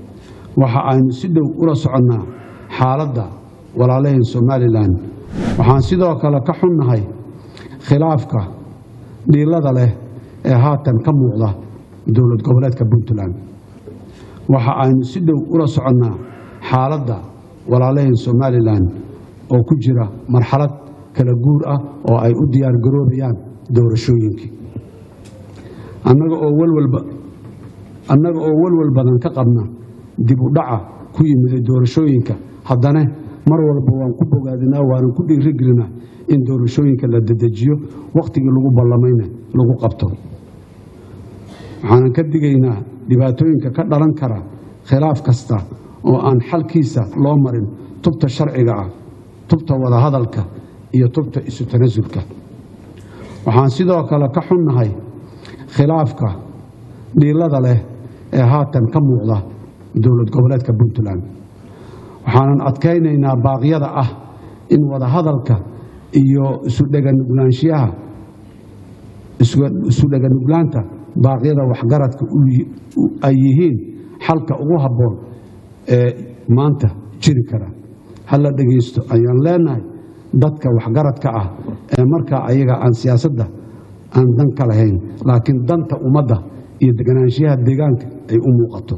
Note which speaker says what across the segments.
Speaker 1: waxa aynu si dhow ula soconnaa xaaladda walaalaheen somalilan waxaan sidoo kale ka xunnahay khilaafka dhiilada leh ee haatan ka muuqda dowlad goboleedka puntland waxa aynu si dhow ula soconnaa xaaladda walaalaheen somalilan oo ku jira marxalad kala guur ah oo ay u diyaargaroobayaan doorashooyinkii annaga oo walwal badan ka qabna dib u dhaca ku yimiday doorashooyinka haddana mar walba waan ku bogaadinaa waanan ku dhiirigelinaa in doorashooyinka la dedejiyo wakhtigii lagu ballamayna lagu qabto waxaanan ka digaynaa dhibaatooyinka ka dhalan kara khilaaf kasta oo aan xalkiisa loo marin tubta sharciga ah tubta wadahadalka iyo tubta isu tanasulka waxaan sidoo kale ka xunnahay khilaafka dhiilada leh ee haatan ka muuqda dowlad goboleedka puntland waxaanan adkaynaynaa baaqyada ah in wadahadalka iyo isudheganugulaanshiyaha isu dheganuglaanta baaqyada waxgaradka ay yihiin xalka ugu habboon ee maanta jiri kara hala dhegaysto ayaan leenahay dadka waxgaradka ah ee markaa ayaga aan siyaasadda aan dan ka lahayn laakiin danta ummadda iyo deganaanshiyaha deegaanka ay u muuqato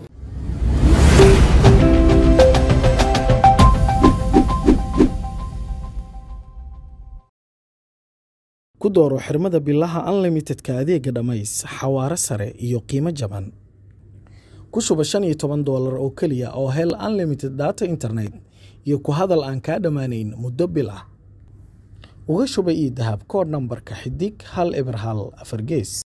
Speaker 2: ku dooro xirmada bilaha unlimitedka adeega dhammays xawaare sare iyo qiimo jaban ku shuba shan iyo toban doolar oo keliya oo hel unlimited data internet iyo ku hadal aan kaa dhammaanayn muddo bil ah uga shuba ii dahab koodh nambarka xidig hal eber hal afar gees